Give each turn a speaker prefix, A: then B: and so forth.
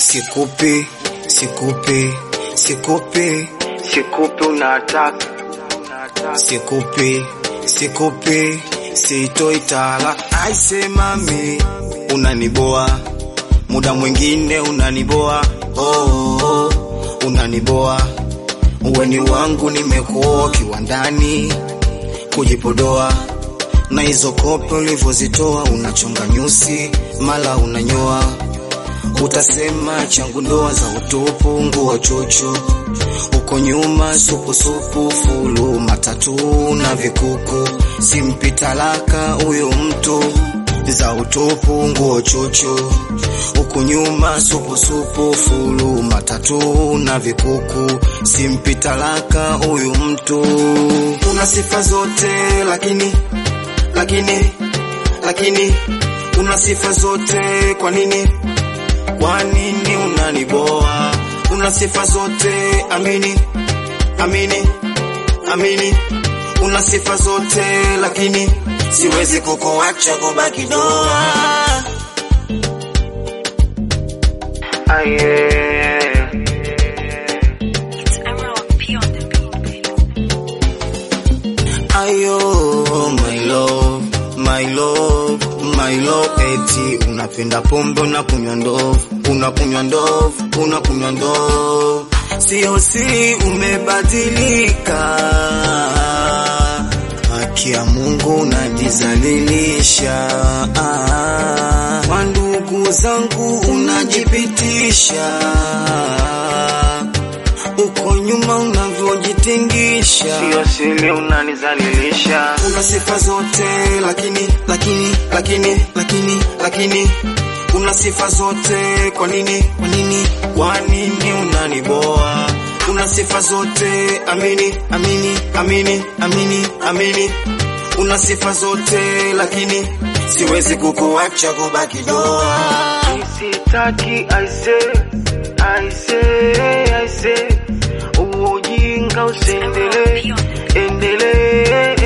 A: sikupi sikupi sikupi sikupi unataka sikupi sikupi sitoi tala aisemami unaniboa muda mwingine unaniboa oh, oh, unaniboa uweni wangu nimekuoa kiwandani kujipodoa na hizo kope ulivyozitoa unachonga nyusi mala unanyoa utasema changu ndoa za utupu nguo chocho uko nyuma supusupu fulu matatu na vikuku simpi talaka huyo mtu za utupu nguo chocho uko nyuma supusupu fulu matatu na vikuku simpi talaka huyu mtu una sifa zote lakini lakini lakini una sifa zote kwa nini kwa nini unaniboa una sifa zote amini amini amini una sifa zote lakini siwezi kukuacha kubaki doa Aye.
B: It's Emerald P on the beat, baby.
A: Ayo, my love, my love, my love, eti unapenda pombe unakunywa ndovu, unakunywa ndovu, unakunywa ndovu, sio si umebadilika, haki ya Mungu unajizalilisha, ah, kwa ndugu zangu unajipitisha uko nyuma unavyojitingisha,
C: Sio siri unanizalilisha,
A: una sifa zote lakini lakini lakini lakini lakini una sifa zote kwa nini kwa nini kwa nini unaniboa una sifa zote amini amini amini amini amini una sifa zote lakini siwezi kukuacha kubaki doa
C: sitaki aise aise aise, uo ujinga usiendelee, endelee